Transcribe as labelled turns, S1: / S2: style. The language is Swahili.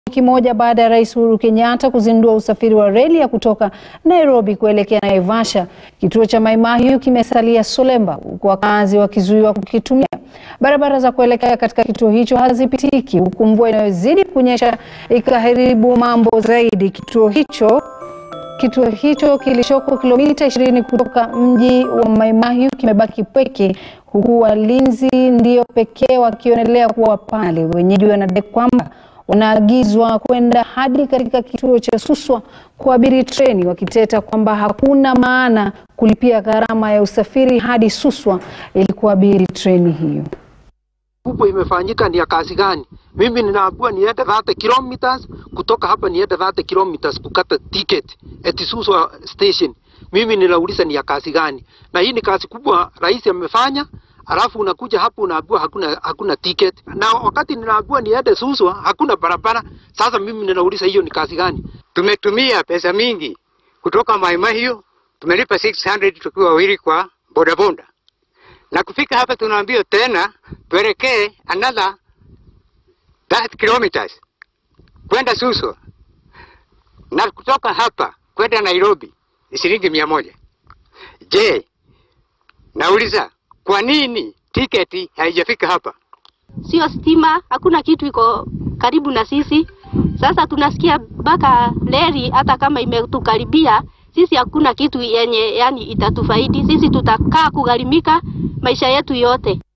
S1: wiki moja baada ya Rais Uhuru Kenyatta kuzindua usafiri wa reli ya kutoka Nairobi kuelekea Naivasha, kituo cha Mai Mahiu kimesalia solemba, huku wakazi wakizuiwa kukitumia. Barabara za kuelekea katika kituo hicho hazipitiki, huku mvua inayozidi kunyesha ikaharibu mambo zaidi. Kituo hicho Kituo hicho kilichoko kilomita 20 kutoka mji wa Mai Mahiu kimebaki pweke, huku walinzi ndio pekee wakionelea kuwa pale. Wenyeji wanadai kwamba wanaagizwa kwenda hadi katika kituo cha Suswa kuabiri treni, wakiteta kwamba hakuna maana kulipia gharama ya usafiri hadi Suswa ili kuabiri treni hiyo.
S2: kubwa imefanyika ni ya kazi gani? Mimi ninaambiwa niende 30 kilometers kutoka hapa niende 30 kilometers kukata ticket eti Suswa station. Mimi ninauliza ni ya kazi gani? Na hii ni kazi kubwa rais amefanya, alafu unakuja hapo unaambiwa hakuna hakuna ticket. Na wakati ninaambiwa niende Suswa hakuna barabara. Sasa mimi ninauliza hiyo ni kazi gani?
S3: Tumetumia pesa mingi kutoka Mai Mahiu, tumelipa 600 tukiwa wawili kwa bodaboda, na kufika hapa tunaambiwa tena tuelekee another 30 kilometers kwenda Suswa, na kutoka hapa kwenda Nairobi ni shilingi mia moja. Je, nauliza kwa nini tiketi haijafika hapa?
S4: sio stima, hakuna kitu iko karibu na sisi. Sasa tunasikia mpaka reli, hata kama imetukaribia sisi, hakuna kitu yenye yani itatufaidi sisi, tutakaa kugharimika maisha yetu yote.